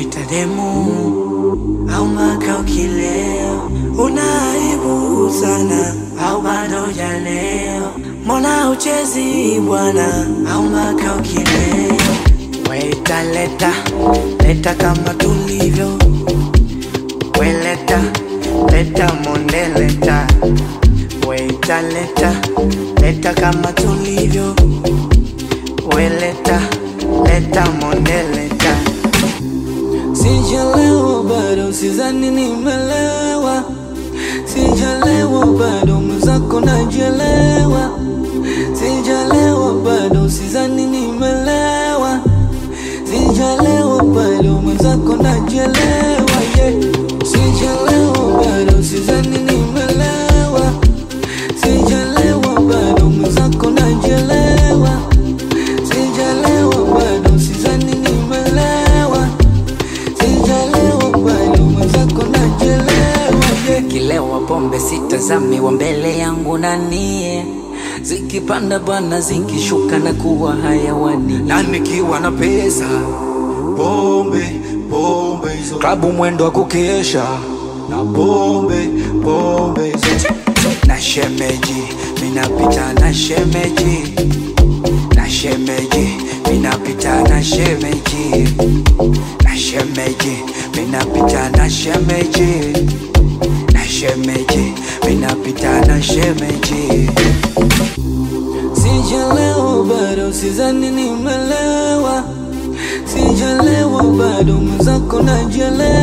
kuita demu au maka ukileo, unaibu sana au bado jaleo, mbona uchezi bwana au maka ukileo, weta leta leta kama tulivyo, weleta leta monde leta, weta leta leta kama tulivyo, weleta leta monde leta. Sijalewa bado, sizani nimelewa. Sijalewa bado, mwenzako najelewa. Sijalewa bado, sizani nimelewa. Sijalewa bado, mwenzako najelewa. Yeah. Sijalewa bado, sizani nimelewa. Sijalewa bado, mwenzako najelewa. Sijalewa bado, sizani nimelewa. Sijalewa bado, mwenzako najelewa. Yeah. Kilewa pombe sitazami wa mbele yangu nanie, zikipanda bwana, zikishuka na kuwa hayawani. na nikiwa na pesa pombe pombe hizo klabu mwendo wa kukesha na pombe pombe hizo na shemeji minapita na shemeji na shemeji minapita na shemeji na shemeji minapita na shemeji na shemeji minapita na shemeji Sijalewa bado, sizani nimelewa. Sijalewa bado, mwenzako najelewa.